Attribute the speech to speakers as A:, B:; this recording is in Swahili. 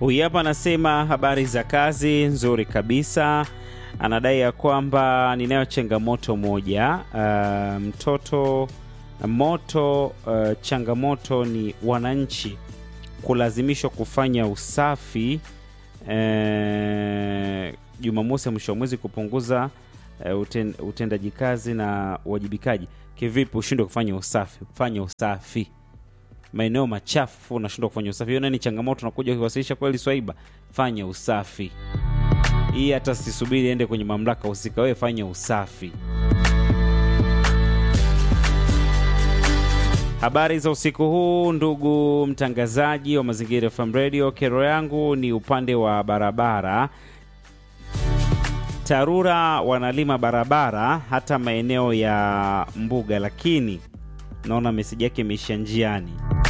A: Huyu hapa anasema habari za kazi nzuri kabisa. Anadai ya kwamba ninayo changamoto moja, uh, mtoto moto. Uh, changamoto ni wananchi kulazimishwa kufanya usafi uh, Jumamosi ya mwisho wa mwezi kupunguza uh, uten, utendaji kazi na uwajibikaji. Kivipi ushindwe kufanya usafi? Fanya usafi maeneo machafu unashindwa kufanya usafi. Hiyo ni changamoto, unakuja kuwasilisha kweli swaiba, fanya usafi. Hii hata sisubiri ende kwenye mamlaka husika, wewe fanya usafi. Habari za usiku huu, ndugu mtangazaji wa Mazingira FM Radio. Kero yangu ni upande wa barabara. TARURA wanalima barabara hata maeneo ya mbuga, lakini naona meseji yake imeisha njiani.